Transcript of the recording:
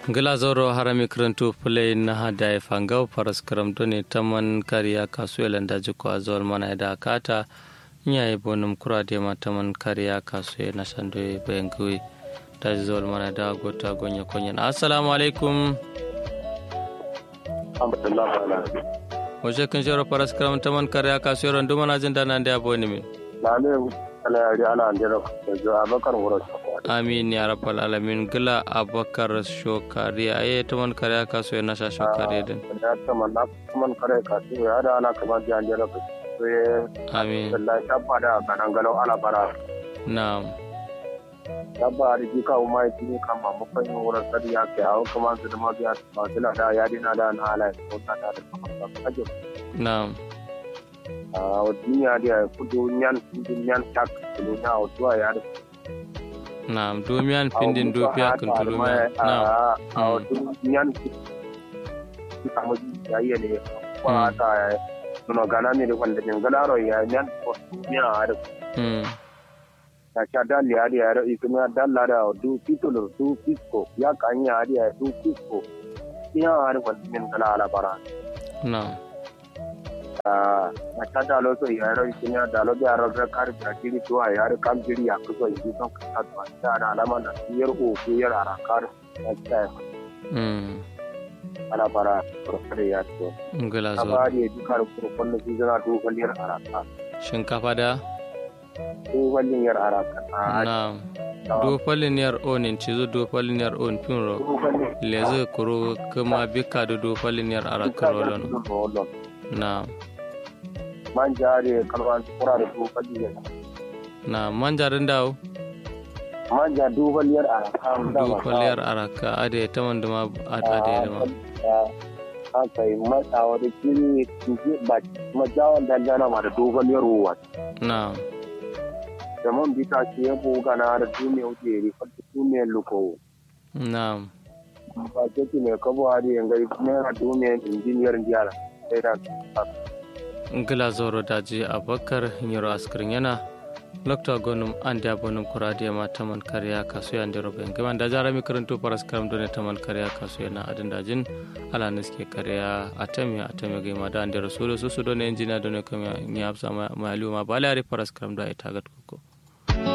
gila zoro harami karantu fulai na hada ya fangau faras karamto ne ta man kariya kasu yalan da jiko a zuwar mana da kata nya yi bonum kura da ma ta man kariya kasu ya na sando ya bayan gwi da zuwar mana da gota gonya konyan assalamu alaikum wace kan shawar faras karam ta man kariya kasu yaran duma na jin dana da ya boni min na ne ala yari ala andira da zuwa bakar wurin amin ya rabbal alamin gila abakar shokari a yi ta man kare ka so na sha shokari din ya ta man na man kare ka so ya da ana kamar da andira ka so ya amin wallahi tabba da ganan galau ala bara na'am tabba da ji kawo mai tuni kan ma mu fanyin wurin sadi ya ke hawo kuma su da mabiya ba su da ya dina da na ala ko ta da da kaje na'am a duniya da kudu nyan kudu nyan tak kudu na otuwa ya da na'am domiyan findin dofiya kan tulumiya na'am a nyan kamu ya yi ne kwa ta nuno gana ne da wanda jin galaro ya nyan ko ya da mm ta cha dali ya ya da ikuma dalla da du titulo du pisko ya kan ya ya du pisko ya har wanda jin galala bara na'am a ta da lo so ya ro ikuma da lo ya ro da kar da kiri to ya ro kam kiri ya ko yi son ka ta ta da alama da yar o ko yar ara kar ta mm ana bara kurkure ya to gila a zo ba da dukkan kurkun da su zana dogon yar araka shinkafa da dogon yar araka a na'am dofalin yar onin cizo dofalin yar on pinro dogon leze kuro kuma bika da dofalin yar arakar rolon rolon na'am man jare kalwan kura da dogon yar na'am manjarin dawo man ja dogon yar araka dofaliyar araka ade ta wanda ma ade da ma haka yi matsawa da kiri ba majawan dangana ma da dogon yar ruwa na'am da man bita ce ya buga na da duniya wuce rifar da duniyar lukowo na'am ba ce ki mai kabo a da yangari naira duniyar injiniyar jiyar sai da ngila zoro daji abakar nyiro askirin yana lokta gonum ande abonum kurade ma taman kariya kasu ya ndero ben gaman da jarami karanto paras karam done taman kariya kasu yana adin dajin ala niske kariya atami atami ga ma da ndero solo so so done engineer done kam ya hafsa ma ma aliyu ma balari paras karam da ita gat koko